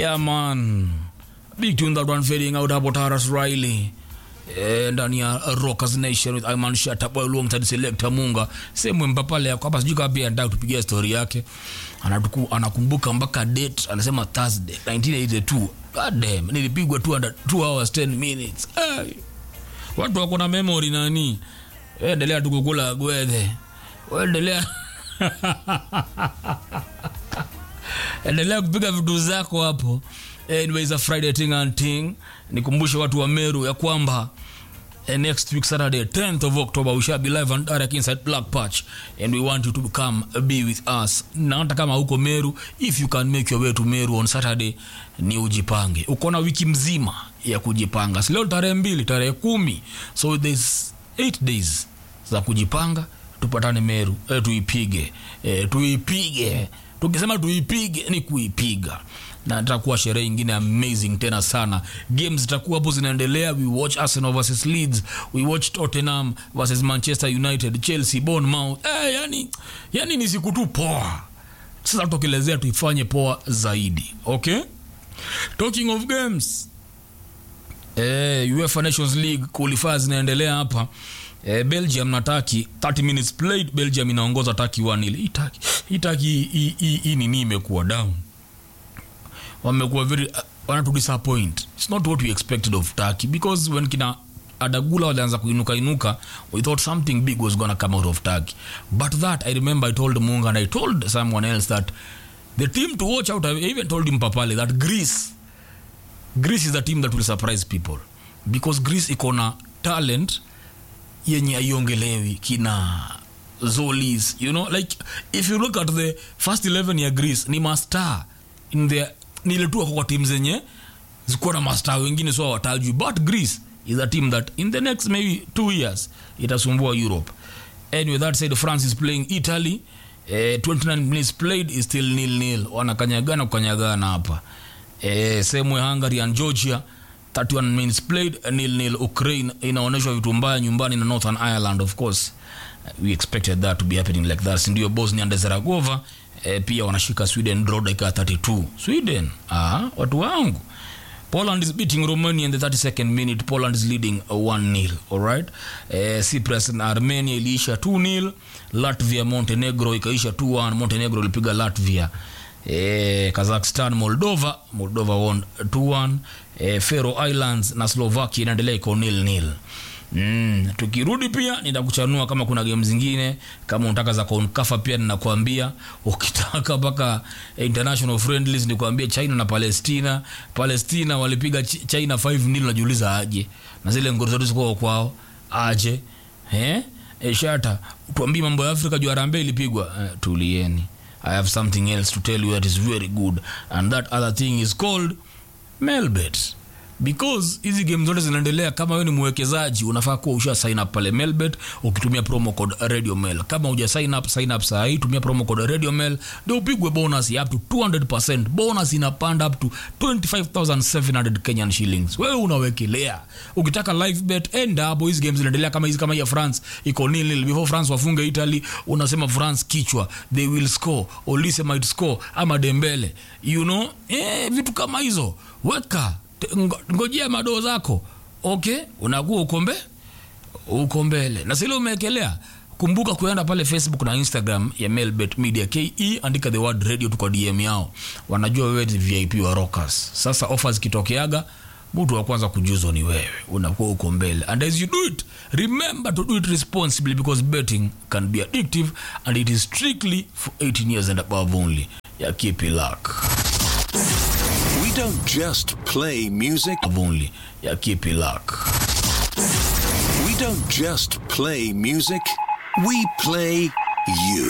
Yeah, man. Big tune that one fading out hapo Taras Riley. Eh, ndani ya Rockers Nation with Iman Shata Boy alongside Selector Munga. Sehemu mpapale yako hapa sijui kama pia anataka tupigie story yake. Anatuku, anakumbuka mpaka date anasema Thursday 1982. God damn, nilipigwa 2 hours 10 minutes. Hey. Watu wako na memory nani? Wewe endelea tu kukula gwedhe. Wewe endelea endelea kupiga vitu zako hapo anyways a friday ting and ting nikumbushe watu wa meru ya kwamba eh, next week saturday 10th of october we shall be live and direct inside black patch and we want you to come be with us na hata kama huko meru if you can make your way to meru on saturday ni ujipange uko na wiki mzima ya kujipanga si leo tarehe mbili tarehe kumi so there's 8 days za kujipanga tupatane meru e, tuipige e, tuipige tukisema tuipige ni kuipiga na itakuwa sherehe ingine amazing tena sana games zitakuwa hapo zinaendelea we watch arsenal versus leeds we watch tottenham versus manchester united chelsea bournemouth eh, yani, yani ni siku tu poa sasa tutokelezea tuifanye poa zaidi okay talking of games eh, uefa nations league qualifier zinaendelea hapa eh, belgium na taki 30 minutes played belgium inaongoza taki 1 hii taki hii taki hii- hii hii nini imekuwa down wamekuwa very uh, wanatu disappoint it's not what we expected of turkey because when kina adagula walianza kuinuka inuka we thought something big was gonna come out of turkey but that i remember i told munga and i told someone else that the team to watch out i even told him papale that greece greece is the team that will surprise people because greece iko na talent yenye aiongelewi kina zolis you know like if you look at the first 11 ya greece ni mastar in the ni ile tu wako kwa timu zenye zikuwa na mastar wengine so hawatajwi but greece is a team that in the next maybe two years itasumbua europe anyway that said france is playing italy eh, 29 minutes played is still nil nil wanakanyagana kukanyagana hapa eh, sehemu ya hungary and georgia 31 minutes played nil nil ukraine inaonyeshwa vitu mbaya nyumbani na northern ireland of course we expected that to be happening like that sindio bosnia and herzegovina eh, pia wanashika sweden draw dakika 32 sweden ah, watu wangu Poland is beating Romania in the 32nd minute. Poland is leading uh, 1-0. All right. Eh, Cyprus na Armenia iliisha 2-0. Latvia Montenegro ikaisha 2-1. Montenegro ilipiga Latvia. Eh, Kazakhstan Moldova, Moldova won 2-1. Eh, Faroe Islands na Slovakia inaendelea iko 0-0. Mm, tukirudi pia nitakuchanua kama kuna game zingine kama unataka za konkafa pia ninakwambia ukitaka mpaka eh, international friendlies nikwambia china na palestina palestina walipiga Ch- china 5 nil najiuliza aje na zile ngoro zetu zikuwa kwao aje eh? E, shata tuambie mambo ya afrika juu harambe ilipigwa eh, tulieni i have something else to tell you that is very good and that other thing is called melbet because hizi game zote zinaendelea kama wewe ni mwekezaji unafaa kuwa usha sign up pale melbet ukitumia promo code radio mail kama uja sign up sign up saa hii tumia promo code radio mail ndio upigwe bonus ya up to 200% bonus inapanda up to 25700 kenyan shillings wewe unawekelea ukitaka live bet enda hapo hizi games zinaendelea kama hizi kama hii ya france iko nil nil before france wafunge italy unasema france kichwa they will score olise might score ama dembele you know eh, vitu kama hizo weka Te- ngo- ngojea madoo zako okay unakuwa ukombe uko mbele na sile umeekelea kumbuka kuenda pale facebook na instagram ya melbet media ke andika the word radio tu kwa dm yao wanajua wewe ni vip wa rockers sasa ofa zikitokeaga mtu wa kwanza kujuzwa ni wewe unakuwa uko mbele and as you do it remember to do it responsibly because betting can be addictive and it is strictly for 18 years and above only ya keep it luck We don't just play music, only ya keep it luck we don't just play music, we play you.